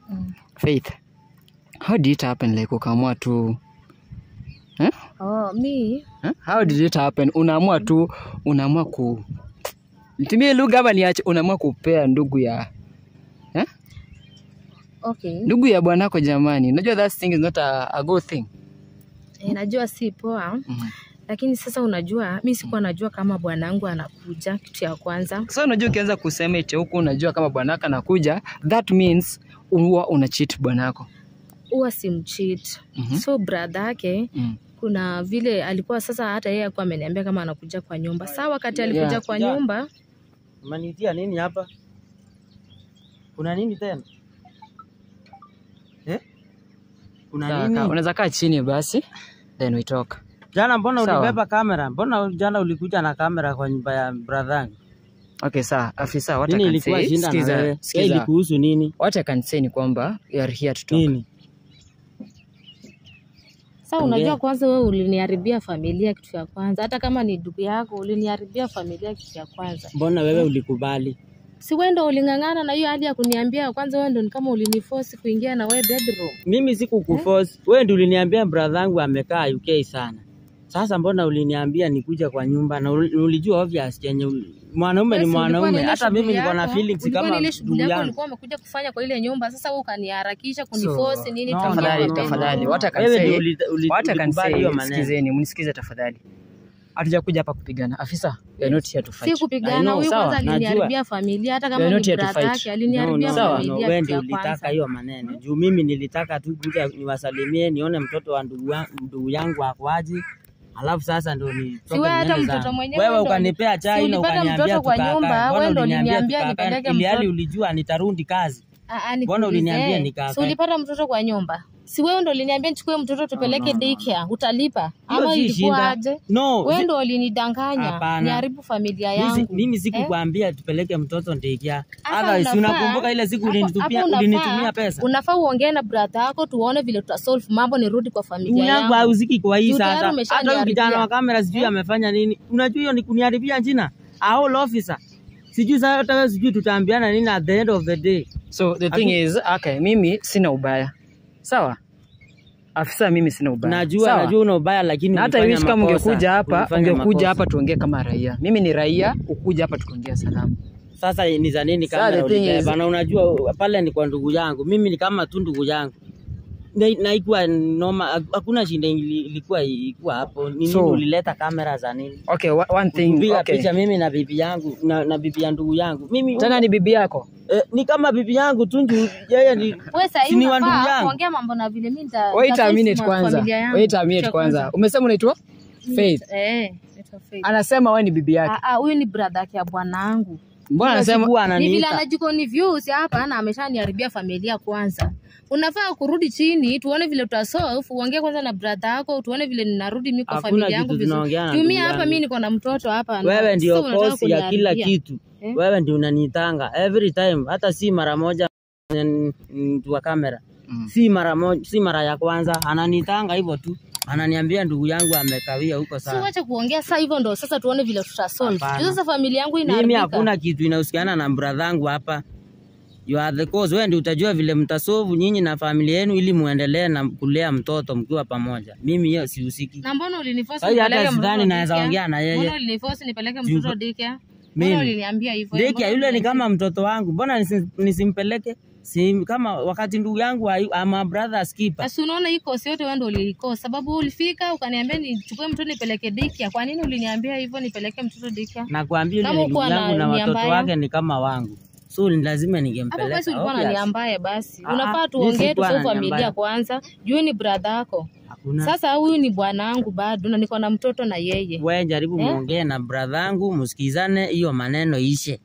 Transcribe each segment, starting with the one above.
Mm. Faith, how did it happen like ukaamua tu eh? Oh, mi Eh? How did it happen? Unaamua tu unaamua ku nitumie lugha ama niache, unaamua kupea ndugu ya eh? okay. ndugu ya bwanako jamani. Unajua that thing is not a, a good thing. Eh, najua si poa Mhm. lakini sasa unajua mi sikuwa najua kama bwanangu anakuja kitu ya kwanza So unajua ukianza kusema eti huku unajua kama bwanako anakuja, that means huwa una cheat bwanako. huwa simchit Mhm. so brother yake Mm. kuna vile alikuwa sasa hata yeye akuwa ameniambia kama anakuja kwa nyumba saa wakati alikuja Yeah. kwa Yeah. nyumba Umenitia nini hapa? Kuna nini tena? Eh? Kuna Sawa, nini? ka- Unaweza kaa chini basi then we talk. Jana mbona Sawa. ulibeba kamera? Mbona jana ulikuja na kamera kwa nyumba ya brother yangu? Okay, sawa. Afisa, what I Nini can ilikuwa say, shinda na sikiza, wewe? Yeye sikiza. ilikuhusu nini? What I can say ni kwamba we are here to talk. Nini? Sasa unajua kwanza wewe uliniharibia familia kitu ya kwanza hata kama ni ndugu yako uliniharibia familia kitu ya kwanza Mbona wewe ulikubali? si wewe ndo uling'ang'ana na hiyo hadi ya kuniambia kwanza wewe ndo ni kama uliniforce kuingia na wewe bedroom Mimi sikukuforce. Wewe ndio uliniambia brother yangu amekaa UK sana. Sasa mbona uliniambia nikuja kwa nyumba na uli- ulijua obvious chenye uli- mwanaume ni Wewe si ulikuwa mwanaume. na ile Hata mimi shughuli niko na yako, feelings ulikuwa na kama ile ndugu shughuli yako yangu. ulikuwa umekuja kufanya kwa ile nyumba sasa wewe ukaniharakisha So, kuniforce nini no, tuingie Tafadhali, no, no, tafadhali. no. What I can Wewe say, ndio uli- uli- what I can ulikubali say, hiyo maneno. sikizeni, mnisikize tafadhali. Hatujakuja hapa kupigana. Afisa, we are not here to si fight. I kupigana know, huyu sawa, kwanza aliniharibia familia hata We kama are ni not here to brother fight. yake aliniharibia No, no, Sawa. no, familia wewe kitu ndio ya ulitaka kwanza hiyo maneno juu mimi nilitaka tu kuja niwasalimie nione mtoto wa ndugu wa- ndugu yangu akwaje alafu sasa ndo ni Si wewe hata mtoto mwenyewe wewe ndo- ukanipea si chai na ulipata ukaniambia mtoto kwa tukakae. nyumba, Mbona wewe ndo uliniambia uliniambia tukakae? nipeleke ili hali mtoto. ulijua nitarundi kazi Ah, ah, Mbona nikuulize, uliniambia nikakae? si ulipata mtoto kwa nyumba si wewe ndo uliniambia nichukue mtoto tupeleke daycare utalipa Hiyo ama si ilikuwa shinda. aje no wewe zi- ndo ulinidanganya Hapana. niharibu familia mimi si- yangu mimi sikukwambia tupeleke mtoto ndekia Hapa otherwise unafaa- unakumbuka ile siku hapo- ulinitupia hapo unafaa- ulinitumia pesa unafaa uongee na brother yako tuone vile tutasolve mambo nirudi kwa Ndugu familia yangu yangu hauziki kwa hii Juu tayari sasa. Hata huyu umeshaniharibia. kijana wa kamera sijui amefanya nini. Unajua hiyo ni kuniharibia jina. All officer. Sijui sasa hata wewe sijui tutaambiana nini at the end of the day. So the thing is, okay, mimi sina ubaya. Sawa? Afisa, mimi sina ubaya. Najua Sawa? najua una ubaya lakini na hata ulifanya wish kama makosa. ungekuja hapa Ulifanya ungekuja makosa. hapa tuongee kama raia mimi ni raia ukuja hapa tukiongea salamu Sasa ni za nini Sasa kamera the thing ulibeba? is- Na unajua pale ni kwa ndugu yangu. Mimi ni kama tu ndugu yangu. Na, na ikuwa noma, hakuna shinda ili- ilikuwa ilikuwa hapo. Ni nini So- ulileta kamera za nini? okay wa- one thing Kupiga okay. picha mimi na bibi yangu na, na bibi ya ndugu yangu. Mimi tena ni bibi yako eh, ni kama bibi yangu tu nju yeye ni wewe sasa Si ni wa ndugu unafaa yangu? kuongea mambo na vile mimi nita wait a nitasolve minute ma- kwanza familia yangu. wait a minute Cha kwanza umesema unaitwa Faith eh naitwa Faith. anasema wewe ni bibi yake Ah, ah, huyu ni brother yake ya bwanangu mbona Kila anasema siku ni vile ananiita. anajikoni views hapa na ameshaniharibia familia kwanza unafaa kurudi chini tuone vile tutasolve uongee kwanza na brother yako tuone vile ninarudi mimi kwa Hakuna familia yangu kitu vizuri tunaongea na tumia ndugu hapa yangu. mimi niko na mtoto hapa na- wewe sasa ndio unataka kosi ya kila kuniharibia. kitu Eh? wewe ndio unanitanga every time hata si mara moja mm, mtu wa kamera Mm. si mara moja si mara ya kwanza ananitanga hivyo tu ananiambia ndugu yangu amekawia huko si sana wache kuongea sasa hivyo ndo sasa tuone vile tutasolve Hapana. Juu sasa familia yangu mimi inaharibika hakuna kitu inahusiana na bradhangu hapa you are the cause wewe ndio utajua vile mtasovu nyinyi na familia yenu ili muendelee na kulea mtoto mkiwa pamoja mimi hiyo sihusiki na mbona uliniforce Sasa hii hata nipeleke sidhani mtoto naweza daycare? ongea na yeye. Mbona uliniforce nipeleke Juu- mtoto daycare? Mimi? Mbona uliniambia hivyo? Dekia Mbona yule ni uliniambia- kama mtoto wangu, mbona nisi- nisimpeleke? Si kama wakati ndugu yangu ayu- ama brother skipper. Basi unaona hii kosi yote wewe ndio ulikosa sababu ulifika ukaniambia nichukue mtoto nipeleke daycare. Kwa nini uliniambia hivyo nipeleke mtoto daycare? Nakwambia yule Kama ni ndugu uko na yangu na nia watoto mbaya. wake ni kama wangu, so ni lazima Hapo ningempeleka. basi ulikuwa na Obvious. nia mbaya basi. Ah, ah, Unafaa mimi tuongee sikuwa tu na nia familia mbaya. kwanza. Juu ni brother yako. Hakuna. Sasa huyu ni bwanangu bado na niko na mtoto na yeye. Wewe jaribu Eh? muongee na brother yangu, msikizane, hiyo maneno ishe.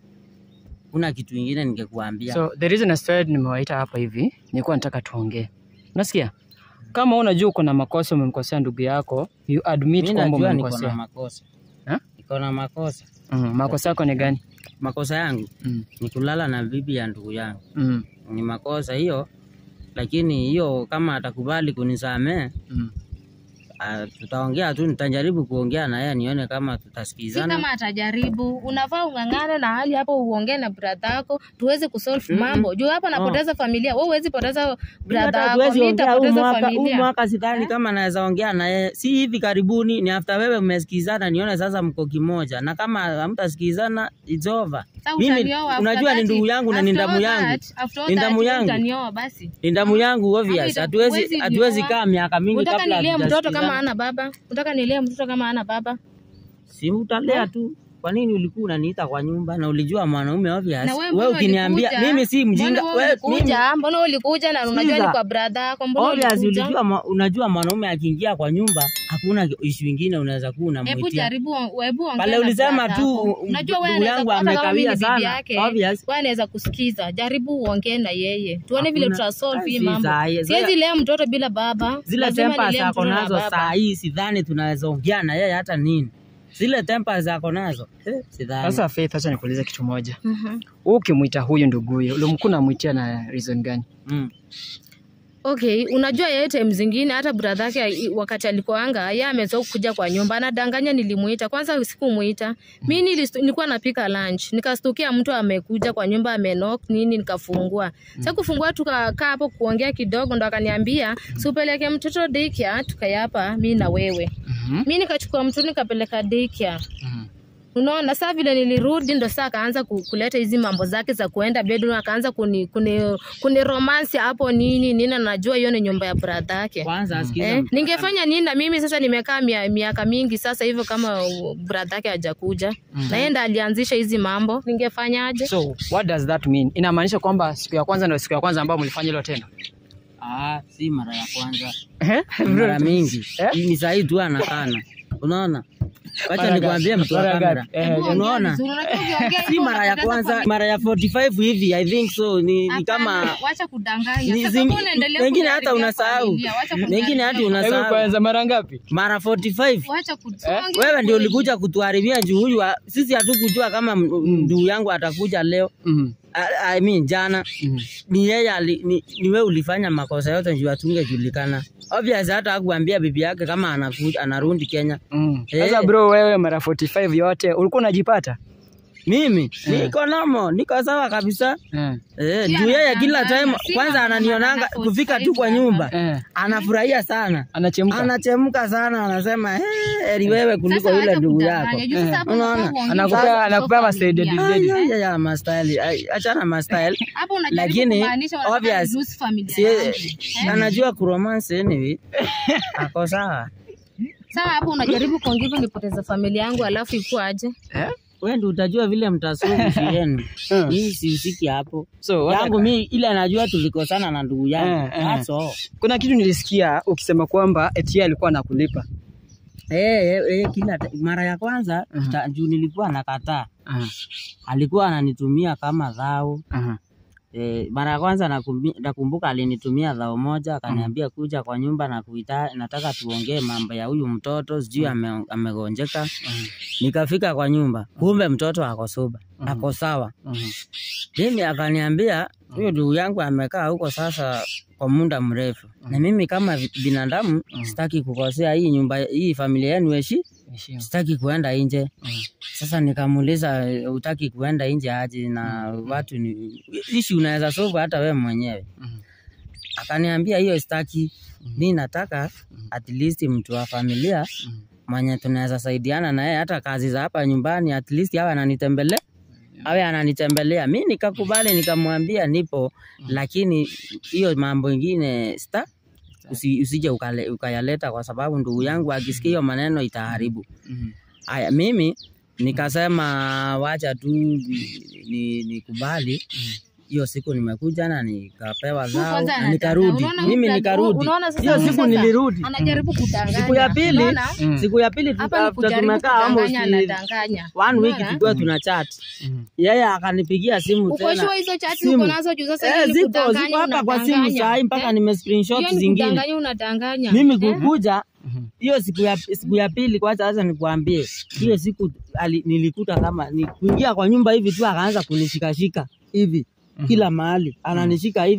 Kuna kitu ingine ningekuambia. so the reason I started nimewaita hapa hivi nilikuwa nataka tuongee unasikia kama unajua uko na makosa umemkosea ndugu yako you admit Mimi kwamba najua niko na umemkosea makosa. Ha? Niko na makosa. mm, makosa yako ni gani Makosa yangu mm. ni kulala na bibi ya ndugu yangu. Mm. Ni makosa hiyo, lakini hiyo kama atakubali kunisamee Mm. ah, tutaongea tu, nitajaribu kuongea na yeye nione kama si tutasikizana. kama atajaribu unafaa ung'ang'ane na hali hapo uongee na brother yako tuweze kusolve mambo juu hapa napoteza familia wewe huwezi poteza brother Hata yako hatuwezi mimi ongea huu nitapoteza mwaka, huu familia mwaka sidhani kama naweza ongea na yeye, si hivi karibuni, ni after wewe mmesikizana, nione sasa mko kimoja, na kama hamtasikizana it's over. Sasa Mimi utanioa after unajua ni that, ndugu yangu na ni after damu all yangu, that, after all ni that, damu wewe yangu, utanioa basi ni damu yangu obvious. ita- Hatuwezi huwezi hatuwezi nioa. kaa miaka mingi Unataka kabla nilee mtoto kama hatujasikizana. hana baba? Unataka nilee mtoto kama hana baba? Si utalea tu. Kwa nini ulikuwa unaniita kwa nyumba na ulijua mwanaume obvious? Na wewe Wewe mbona ukiniambia ulikuja? mimi si mjinga, Mbona wewe wewe mimi ulikuja? Mbona ulikuja na unajua Sikiza. ni kwa brother yako? Mbona obvious ulikuja? ulijua ma, unajua mwanaume akiingia kwa nyumba hakuna issue ingine unaweza kuwa Hebu unamwitia. jaribu hebu ongea Pale na ulisema brother tu yako. u- Unajua wewe ndugu anaweza yangu hata kama mimi amekawia ni bibi sana. yake. Obvious. Wewe anaweza kusikiza. Jaribu uongee na yeye. Tuone vile Hakuna- tutasolve hii si mambo. saa hii. Siwezi lea mtoto bila baba. Zile Lazima tempa nilee zako mtoto na nazo baba. saa hii sidhani tunaweza ongea na yeye hata nini. Zile tempa zako nazo eh, sidhani. Sasa Faith, acha nikuulize kitu moja. Mhm. Wewe ukimwita huyu nduguye, ulimkuwa unamwitia na reason gani? mm. Okay, unajua yeye time zingine hata brother yake i- wakati alikuanga yeye amezoea kuja kwa nyumba anadanganya nilimuita. Kwanza sikumuita. Mimi nilistu- nilikuwa napika lunch. Nikastukia mtu amekuja kwa nyumba amenok nini nikafungua. Sasa kufungua tukakaa hapo kuongea kidogo ndo akaniambia, "Si upeleke mtoto daycare tukayapa mimi na wewe." Mhm. Mimi nikachukua mtoto nikapeleka daycare. Mhm. Unaona, saa vile nilirudi ndo saa akaanza ku- kuleta hizi mambo zake za kuenda bedroom, akaanza kuni, kuni, kuni romance hapo nini nini, na najua hiyo ni nyumba ya brother yake. Kwanza asikiza Eh, ningefanya nini na mimi sasa nimekaa mia, miaka mingi sasa hivyo kama uh, brother yake hajakuja na yeye ndo alianzisha hizi mambo, ningefanyaje? So what does that mean? Inamaanisha kwamba siku ya kwanza ndio siku ya kwanza ambayo mlifanya hilo tendo? Ah, si mara ya kwanza. Eh? mara mingi Eh? ni sahii tu anakana unaona wacha Mara nikwambie gapi? mtu wa Mara kamera gapi? Eh, Hebu ongea unaona vizuri, unajua ukiongea si hivyo mara ya unapoteza kwanza familia. mara ya 45 hivi i think so ni, ni kama Hapana, wacha kudanganya. ni Sasa zingi- mbona unaendelea wengine hata kuharibia unasahau familia? Wacha wengine hata kuharibia Hebu unasahau kwanza mara ngapi? mara 45 Wacha kutonga wewe ndio kweli. ulikuja kutuharibia juu huyu wa- sisi hatukujua kama m- ndugu yangu atakuja leo Mhm. I, I mean jana Mhm. ni yeye ali- ni, ni wewe ulifanya makosa yote juu atungejulikana obvious hata hakuambia bibi yake kama anakuja anarudi Kenya Mm. Eh. Sasa bro, wewe mara 45 yote ulikuwa unajipata? mimi niko nomo niko sawa kabisa Eh. eh, Si juu yeye kila anadanganya, time si kwanza kama ananionanga ana kufika tu kwa 45 nyumba Eh. anafurahia sana Anachemka. anachemka sana anasema "Eh, heri wewe kuliko Sasa yule wacha ndugu kudanganya. yako Juu sasa hapo Unaona? unafaa uongee Anakupea- sasa anakupea kwa masaidi familia. dedi. Ay, ay, ay, mastyle Ay, achana mastyle Hapo unajaribu lakini kumaanisha wanataka obvious reduce familia si yangu. anajua kuromance anyway ako sawa Sawa, hapo unajaribu kuongea hivyo nipoteza familia yangu alafu ikuaje? Eh? wewe ndio utajua vile mtasuluhu yenu Mm. mimi sihusiki hapo So, what yangu mi ile najua tulikosana na ndugu yangu Eh, eh. That's all. kuna kitu nilisikia ukisema kwamba eti yeye alikuwa anakulipa. Eh, eh, eh, kila ta- mara ya kwanza Mhm. ta- juu nilikuwa nakataa Aha. alikuwa ananitumia kama dhao Aha. E, mara ya kwanza nakumbi- nakumbuka alinitumia dhao moja akaniambia kuja kwa nyumba na kuita, nataka tuongee mambo ya huyu mtoto sijui ame, amegonjeka. Nikafika kwa nyumba, kumbe mtoto ako soba, ako sawa. Aha. Mimi akaniambia huyo ndugu yangu amekaa huko sasa kwa muda mrefu, na mimi kama vi- binadamu sitaki kukosea hii nyumba, hii familia yenu heshi, Heshima. sitaki kuenda nje. Mhm. Sasa nikamuuliza utaki kuenda nje aje na watu ni ishi unaweza solve hata wewe mwenyewe. Mhm. Akaniambia hiyo sitaki, mi nataka at least mtu wa familia Mhm. mwenye tunaweza saidiana na yeye hata kazi za hapa nyumbani at least awe ananitembelea awe ananitembelea. Mi nikakubali nikamwambia nipo, lakini hiyo mambo ingine sta usi, usije ukale, ukayaleta kwa sababu ndugu yangu akisikia hiyo maneno itaharibu. Mhm. Aya, mimi nikasema wacha tu ni- nikubali hiyo siku nimekuja na nikapewa Tu zao kwanza na anadanganya. nikarudi. Unaona Mimi huyu nikarudi. unaona sasa Hiyo huyu siku sasa nilirudi. Anajaribu kudanganya. Siku ya pili, Unaona? Mm. siku ya pili Hapa ni tuka- kujaribu tumekaa almost kudanganya anadanganya. one week Unaona? tukiwa tuna chat. Mhm. Yeye akanipigia simu Uko tena. sure hizo chat Simu. uko nazo juu sasa Eh, hiyo ni ziko kudanganya ziko hapa kwa simu unadanganya. saa hii mpaka Eh? nime screenshot Hiyo ni zingine. kudanganya unadanganya. Mimi Eh? kukuja Mhm. hiyo siku ya siku ya pili, kwanza sasa nikuambie, hiyo siku ali, nilikuta kama ni kuingia kwa nyumba hivi tu, akaanza kunishikashika hivi kila mahali, ananishika hivi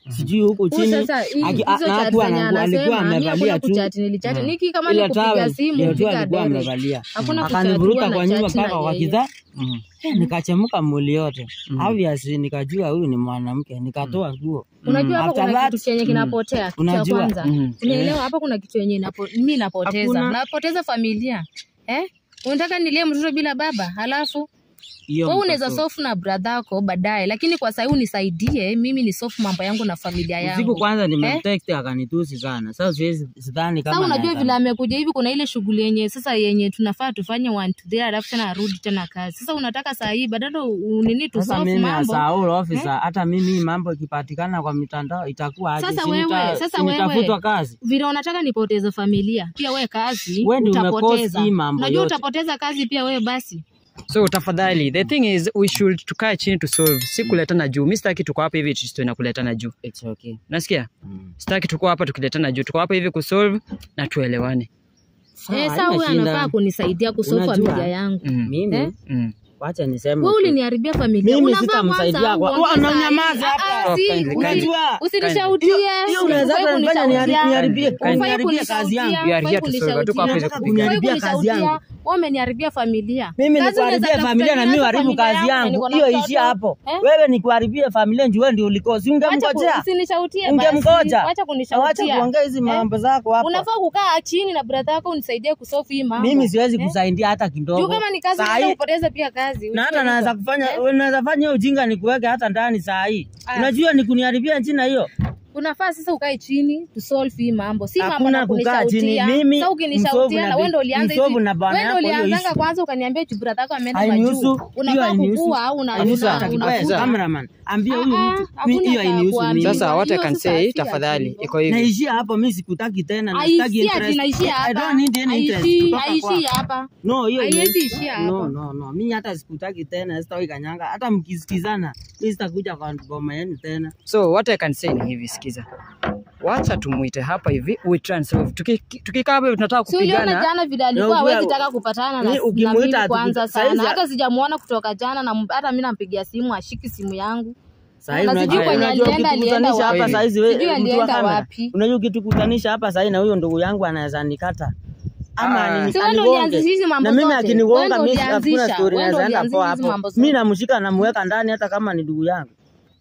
sijui huku Huyu chini sasa hii- aki- hizo na chat hakuwa zenye anangu- alikuwa anasema mi amevalia hakuna tu kuchat nilichati niki kama ile nikupiga towel simu ndio tu piga alikuwa direct. amevalia Hakuna kuchat akanivuruta huwa kwa na nyumba chat na mpaka kwa yeye. kidhaa Mm. Eh, nikachemuka mwili yote obviously nikajua huyu ni mwanamke nikatoa nguo Unajua hapa After kuna that, kitu chenye kinapotea. Kitu cha Unajua, kwanza. mm, Unaelewa hapa kuna kitu yenye napo, mi napoteza. Hakuna. Napoteza familia. Eh? Unataka nilie mtoto bila baba? Halafu hiyo wewe unaweza mtoto. sofu na brother yako baadaye, lakini kwa sasa unisaidie mimi ni sofu mambo yangu na familia usiku yangu. kwanza nimemtext akanitusi sana sasa siwezi sidhani kama Sasa unajua naweza- vile amekuja hivi, kuna ile shughuli yenye sasa yenye tunafaa tufanye one to there, alafu tena arudi tena kazi. Sasa unataka saa hii badala u- nini tu sasa solve mimi mambo as a whole officer hata mimi mambo ikipatikana kwa mitandao itakuwa aje? Sasa Si wewe, nita- sasa si nitafutwa wewe. kazi vile unataka nipoteze familia, pia wewe kazi Wewe ndio umekosi utapoteza. hii mambo Unajua yote. utapoteza kazi pia wewe basi. so tafadhali the thing is we should tukae chini to solve si kuletana juu mi sitaki tuko hapa hivi tusiwe na kuletana juu It's okay. nasikia Mm. sitaki tuko hapa tukiletana juu tuko hapa hivi kusolve na tuelewane Sawa, Eh, sasa haina huyu shida. anafaa kunisaidia kusolve Unajua, familia yangu. mm. mimi Eh? Mm. wacha niseme Wewe tu. uliniharibia familia. Mimi Unafaa sitamsaidia kwanza kwa- uongee Wewe saa hii. unanyamaza Ah, hapa. ah, si, Kindly, usi- kindly. Usinishautie. hiyo unaweza Ufai hata nifanya nihari- kunishautia. niharibie- Ufai kuniharibia kazi yangu. kunishautia. We are here Ufai to solve. Hatuko hapa hivi kunishautia. kupigana. Kuniharibia Ufai kazi yangu. kunishautia. Wewe umeniharibia familia. mimi Kazi unaweza nikuharibie tafuta familia na nini mimi hata uharibu familia kazi yangu, yangu niko na hiyo mtoto. ishia hapo Eh? wewe nikuharibie familia njue ndio ulikosi Wacha ku- ungemngojea usinishautie basi. ungemgoja Wacha wacha kunishautia. kuongea hizi mambo zako hapa Unafaa kukaa chini na brother yako unisaidie kusolve hii mambo. mimi siwezi Eh? kusaidia hata Juu kidogo kama ni kazi Saa unaweza hii- kupoteza pia kazi. na hata Ujue naweza hivyo. kufanya unaweza fanya hiyo ujinga nikuweke hata ndani saa hii Ah. unajua ni kuniharibia jina hiyo unafaa sasa ukae chini tu solve hii mambo, si mambo Hakuna na kukaa chini. kunishautia. Mimi, Sasa msovu ukinishautia na na wewe bi- ndio ulianza hizi, msovu na bwana wewe ndio yako, hiyo ulianzanga issue. kwanza ukaniambia eti brother yako ameenda Hainihusu, majuu. hiyo Unafaa hainihusu. kukua au una Hainihusu una- hata una- kidogo. unakuza. Cameraman, ambia huyu Ah, mtu hakuna mi- hiyo cha hainihusu mimi. kuambiwa. sasa what i Hiyo can sasa say si tafadhali ati iko hivi naishia hapo mi sikutaki tena na sitaki Haishii ati interest. naishia I hapa. don't need any interest Haishii kutoka haishii kwako. hapa. No, hiyo Haiwezi imeisha. ishia No, hapa. no, no. Mi hata sikutaki tena, sitawahi kanyanga. Hata mkisikizana, mi sitakuja kwa ngoma yenu tena. so what i can say ni hivi sikiza wacha tumuite hapa hivi we try and solve Tuki- tukikaa hapa hivi tunataka Si uliona kupigana jana vile alikuwa Na hawezi ujue- taka kupatana na, Ni na ukimuita mimi atu- kwanza saizi- sana. Hata sijamuona kutoka jana na hata mimi nampigia simu ashiki simu yangu. Sahii Na unajua- sijui kwenye unajua alienda, alienda ukitukutanisha hapa wapi. saizi we- Sijui mtu wa alienda kamera. wapi. Unajua ukitukutanisha hapa sahii na huyo ndugu yangu anaweza nikata ama Ah. ani- Si wewe ndio anigonge. ulianzisha hizi mambo na mimi zote. Wewe akinigonga ndio mimi hakuna ulianzisha. story Wewe ndio naweza enda ulianzisha poa hizi hapo. mambo zote. Mimi namshika namweka ndani hata kama ni ndugu yangu.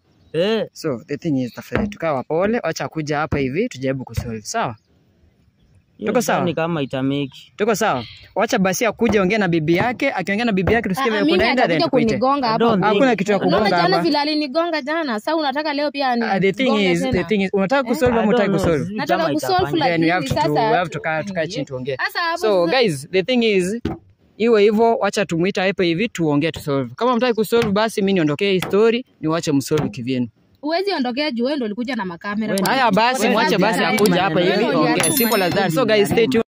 Eh, so the thing is tafadhali tukae wapole wacha kuja hapa hivi tujaribu kusolve sawa hiyo Tuko sawa? sidhani kama itameki. tuko sawa wacha basi akuje ongea na bibi yake akiongea na bibi yake tusikie Ah, vile mimi kunaenda then atakuja tukuite kunigonga I hapa. don't think- hakuna kitu ya Unaona kugonga jana hapa vile alinigonga jana. Sasa unataka leo pia ni Ah, the thing is the thing is unataka kusolve I ama don't unataka know, kusolve sijui Nataka kama kusolve itafanya. like- then we have to Lakini we sasa- have to kaa tukae chini tuongee Sasa hapo so sasa- guys the thing is iwe hivyo wacha tumuita hapa hivi tuongee tusolve kama mtaki kusolve basi mimi niondokee hii story niwache msolve kivyenu Huwezi ondokea juu wewe ndio ulikuja na makamera. Wewe haya basi Wewe mwache ndio basi ulianzisha akuja hapa maneno hivi yote. ongee simple as that so guys stay tuned